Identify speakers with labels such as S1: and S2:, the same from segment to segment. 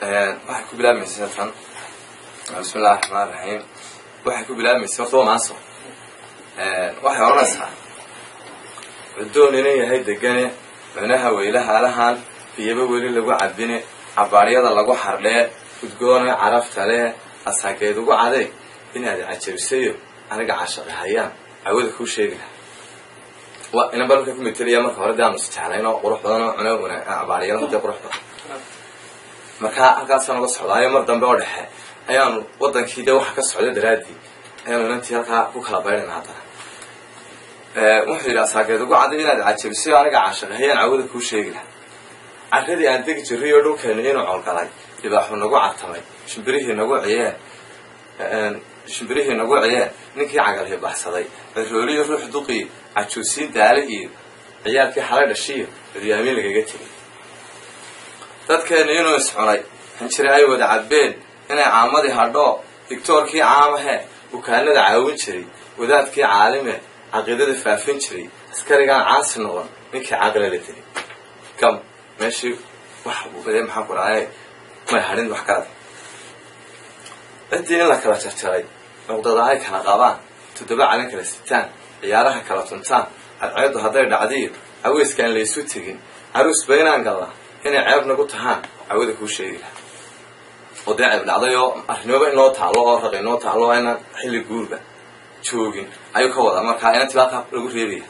S1: waxay ku bilaabmaysa tan bismi illahi raxmaan raxiim waxay ku bilaabmaysa horta waa maaso waxay odhanaysaa cuddoon inan yahay degane cunaha weylaha alahan biyaba weli lagu cabine cabaaryada lagu xardhee udgoone carafta lee asaageed ugu caday inaad cajabisayo aniga cashaqahayaan cawada kuu sheegi laha wa inan balka ku metelaya marka hore de aanu isjeclayn oo qurux badan oo cuna wana cabaaryada hadee qurux badan markaa halkaasaan uga socdaayo mar dambe oo dhexe ayaanu wadankii dee waxa ka socda daraaddii ayaanu inantii halkaa ku kala baydhana haddana wuxuu yidhi asaageed ugu caday inaad cajabisayo aniga cashaqahayaan cawada kuu sheegi laha carradii aan degi jirray oo dhulkeena inuu colgalay dibaaxu nagu cartamay shimbirihii nagu ciyeen shimbirihii nagu ciyeen ninkii cagalhii baxsaday cirooliyo ruux duqii cajuusiin daale iyo ciyaalkii xalay dhashiyo curyaamiin lagaga tegay dadkeena inuu iscunay hanjire ay wada cadbeen inay caamadii hadhoo digtoorkii caamahee bukaanada caawin jiray wadaadkii caalime caqiidada faafin jiray askarigaan caasi noqon ninkii caqla la tegay kam meeshii wax bade maxaan ku dhahay may hadhin wax kalada ciddii in la kala jarjaray cuqdada ay kala qabaan toddoba calin kala sitaan ciyaaraha kala tuntaan cadceeddu hadday dhacdiyo caweyskaan laysu tegin caruusba inaan gallaa inay ceeb nagu tahaan cawada kuu sheegi laha oo dee ceeb dhacday oo arrimaba inoo taalo oo raq inoo taalo oo inaan xilli guurba joogin ayuu ka wadaa markaa inantii halkaa lagu reebaya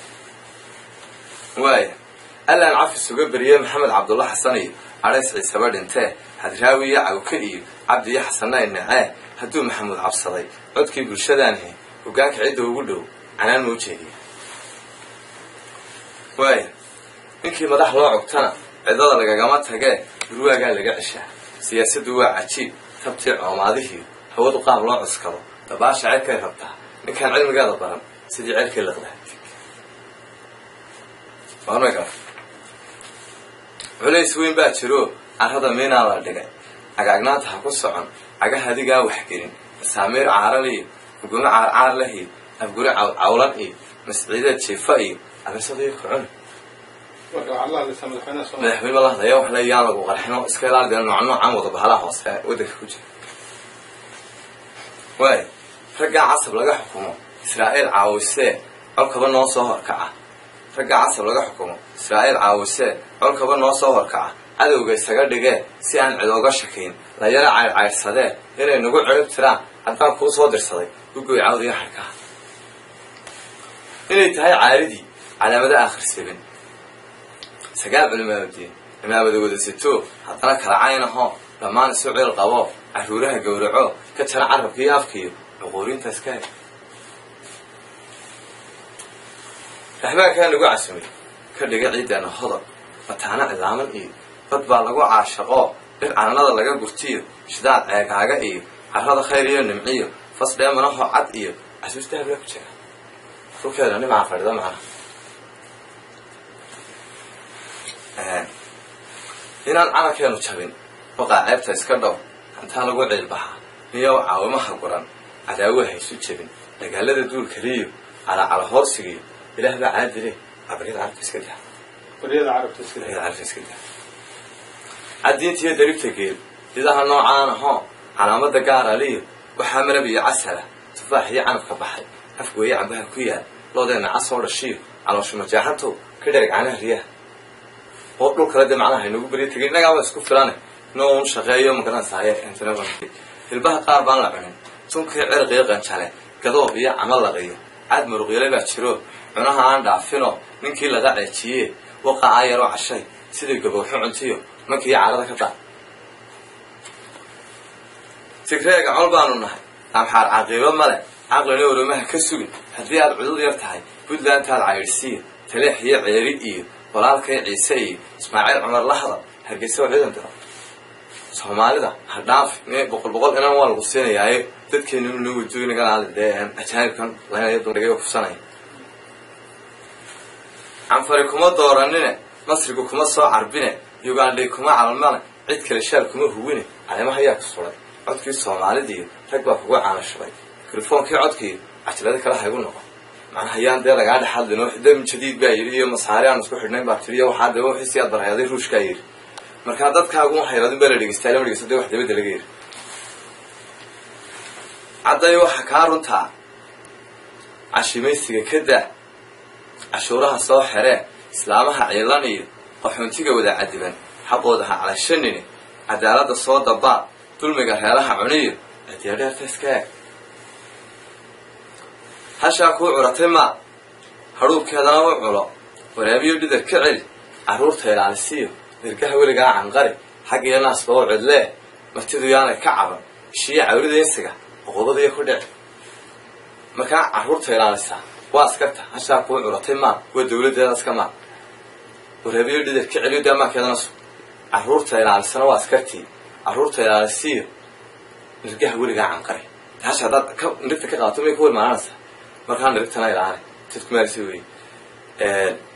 S1: waaya allaan cafis uga beriyey maxamed cabdulla xasan iyo cadhays ciisaba dhintee hadraawi iyo cawke iyo cabdi iyo xasanay nacee hadduu maxamuud cabsaday codkii bulshadaanhe hogaanka cidda ugu dhow canaan mau jeediya waaya ninkii madax loo cogtana ciddada lagagama tagee durwaagaa laga ceshaa siyaasaddu waa cajiib tabtii coomaadihii hawadu qaab loo cuskado dabaasha cerkay rabtaa ninkaan cilmigeeda baran sidii cerkii liqdaa culays weyn baa jiro carrada miinaa la dhigay cagaagnaanta ha ku socon cagaha adigaa waxgelin masaamiir caaral iyo uguno caarcaar leh iyo afguri cawlan iyo masciideed jiifa iyo abisadiyo kocon madaxweyne la hadlaya wax le yaan lagu qarxino iska ilaali dee nooc noocaan wada bahalaha hoose waddanka ku jira waay raggaa casab laga xukumo israa'iil caawisee colkaba noo soo horkaca ragga casab laga xukumo israa'iil caawisee colkaba noo soo horkaca cadowga isaga dhigee si aan cid oga shakayn la yara caydhcaydhsadee inay nagu cirib tiraan haddaan kuu soo dirsaday ugoy cawdiyo xarkaha inay tahay caaridii calaamada aakhir sebin sagaal culimaabadiin cimaamada wada sito haddana kala cayn ahoo dhammaan isu ciil qabo carruuraha gowraco ka jara carabkiiyo afkiiyo cuquurinta iska he raxbaankaa nagu casumay ka dhiga ciidana hodob mataana cilaaman iyo dad baa lagu caashaqoo dhir cananada laga gurtiyo shidaad ceegaaga iyo carrada khayr iyo nimciyo fas dheemanaho cad iyo casuus dahabla ku jira dhulkeeda nimcaa fadhida macnaha inaan calankeenu jabin baqaa ceebta iska dhow hantaa lagu ciilbaxaa niyow caawimaha guran cadaawa haysu jebin dagaalada duulkaliyo calacala hoorsigiyo ilaah baa caadile abaryada carabta iska daa
S2: baryada carabta iska
S1: baryada carabta iska daa caddiintiyo daribta geel idaha noocaan ahoo calaamada gaaraliyo waxaa malab iyo casala tufaax iyo canabka baxay afgooye cambaha ku yaal loodeenna casoo dhashiyo calooshu majaaxantow ka dhereg canaha riyaha oo dhul kale dee macnaha haynagu beryo tegin innagaaba isku filane inoo un shaqeeyo magaranasaaye hilbaha qaar baan la cunin tunkii cirqiyo qanjale gadoob iyo camalaqiyo cad muruqyale baa jiro cunaha aan dhaafino ninkii laga ceejiye waqa aa yaroo cashay sidii gabowxo cuntiyo mankii carada ka daa tigreega col baanu nahay amxaar caqiibo male caqlina oromaha ka sugin haddii aad cudud yar tahay puntlantaad caydhsiiyo taleex iyo ceeri iyo walaalkay ciise iyo ismaaciil cumar la hadal hargeysa oo ciidan diro soomaalida ha dhaafi m boqol boqol inan waa lagu siinayaaye dadkeeninu noo wadoynagalaali dee ajaanibkan laynaya dundhigayo kufsanaya canfari kuma dooranine masrigu kuma soo carbine ugandhay kuma calmane cid kale shaal kuma huwine caleemaha ayaa ku suray codkii soomaalidiiyo rag baa kugu caanashabay telefoonkii codkiiyo cajilada kale haygu noqon macnaha yaan dee lagaa dhex hadlino dam jadiid baa yidhi iyo masaare aan isku xidhnayn baa tiri iyo waxaa dee wixiisi aad barhayaday ruushkaa yidhi markaa dadkaagu waxay radin baa la dhegeystaa lama dhegeysto dee wax dabadda laga yiri cadday waxa kaa runtaa cashimaysiga ka daa cashuuraha soo xeree islaamaha ciilan iyo qaxoontiga wada cadiban xaqooda ha calashanine cadaaladda soo dabaa dulmiga reelaha cuniyo adiyadheerta iska eeg hashaa kuu curatay maa hadhuubkeedana u culo waraabiyo dhidar ka celi carruurta ilaalisiyo dirgaha weligaa canqari xag iyo naasba u cidlee martidu yaanay ka caban ishiyo cawrida insiga oqobadiyo ku dhici markaa carruurta ilaalisaa waa askarta hashaa kuu curatay maa waa dawladdeeda iska maa waraabiyo dhidar ka celiyo dee amaankeedana su carruurta ilaalisana waa askartii carruurta ilaalisiyo nirgaha weligaa canqari hasha haddaad ka nirigta ka qaato may ku warmaananaysaa markaa nirigtana ilaali dadku maalisi wey